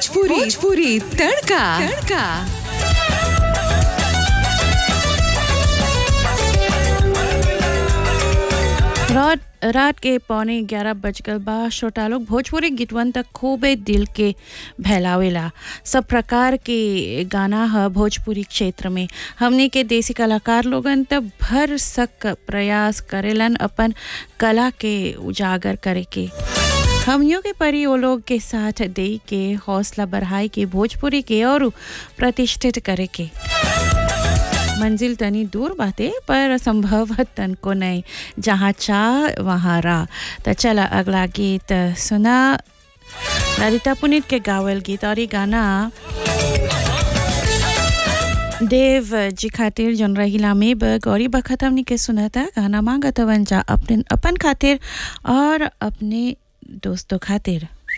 भोजपुरी भोजपुरी तड़का तड़का रात रात के पौने ग्यारह बजकर बा श्रोता लोग भोजपुरी गीतवन तक खूबे दिल के बहलावेला सब प्रकार के गाना ह भोजपुरी क्षेत्र में हमने के देसी कलाकार लोगन त भर सक प्रयास करेलन अपन कला के उजागर करे के हमनियों के परी वो लोग के साथ दे के हौसला बढ़ाए के भोजपुरी के और प्रतिष्ठित करे के मंजिल तनी दूर बाटे पर संभव तन को नहीं जहाँ चाह वहाँ राह तो चला अगला गीत सुना ललिता पुनीत के गावल गीत और ये गाना देव जी खातिर जन रहीला में ब गौरी बखत हमनी के सुनता गाना मांगत वन जा अपने अपन खातिर और अपने दोस्तों खातिर